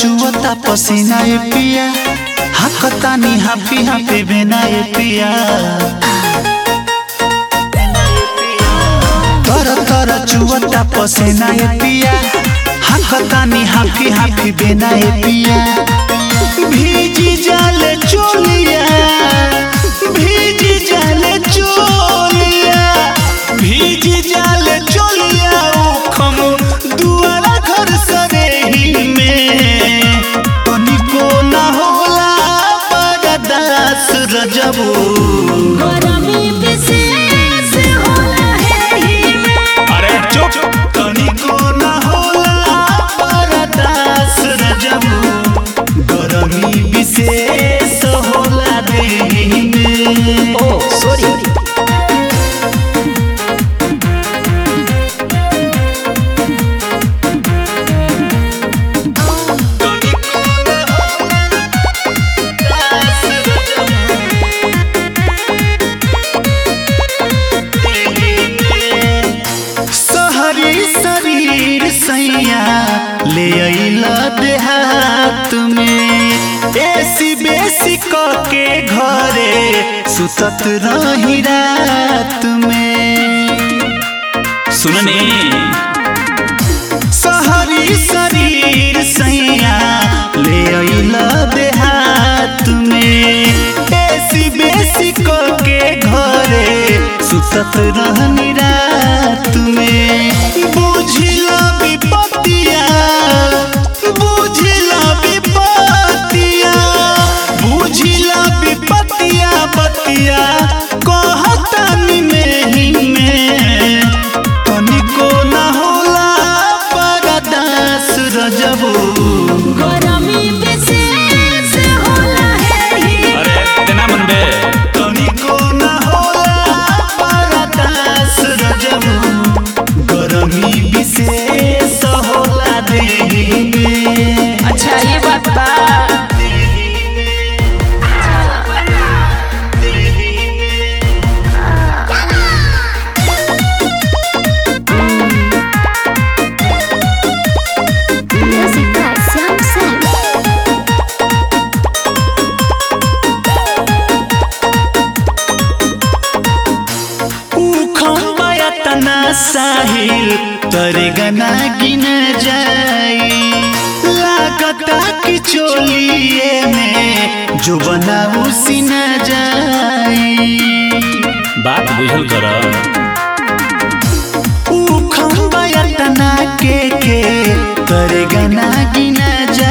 चुवता पसीना ए पिया हाकतानी हाफी हाफी बिना ए पिया तर तर चुवता पसीना ए पिया हाकतानी हाफी हाफी बिना ए पिया भीजी जाले चोलिया भीजी जाले चोलिया भीजी जाले चोलिया उखम दुआरा घर सरेही में तनिको ना होला बरदास रजबू गरमी विशेष होला एही में अरे चुप तनिको ना होला बरदास रजबू गरमी विशेष होला देही में ओ सॉरी सहरी शरीर सैया ले अइला देहात में एसी बेसी क के घरे सुतत रही रात में सुनने सहरी शरीर सैया ले अइला देहात में एसी बेसी क के घरे सुतत रहनी रात में बुझिला विपतिया बुझिला विपतिया बुझिला विपतिया बतिया कहतानी में ही में तनिको ना होला परदास रजबू गरमी विशेष होला एही अरे तेना मन बे तनिको ना होला परदास रजबू गरमी विशेष होला देही में अच्छा ये बात बा Music by Sam Sam. उखमाया तना साहिल तरे गना गिन जाई लागता कि चोलिए में जो बना उसी न जाई बात बुझल कर उखमाया तना के के तरे गना गिन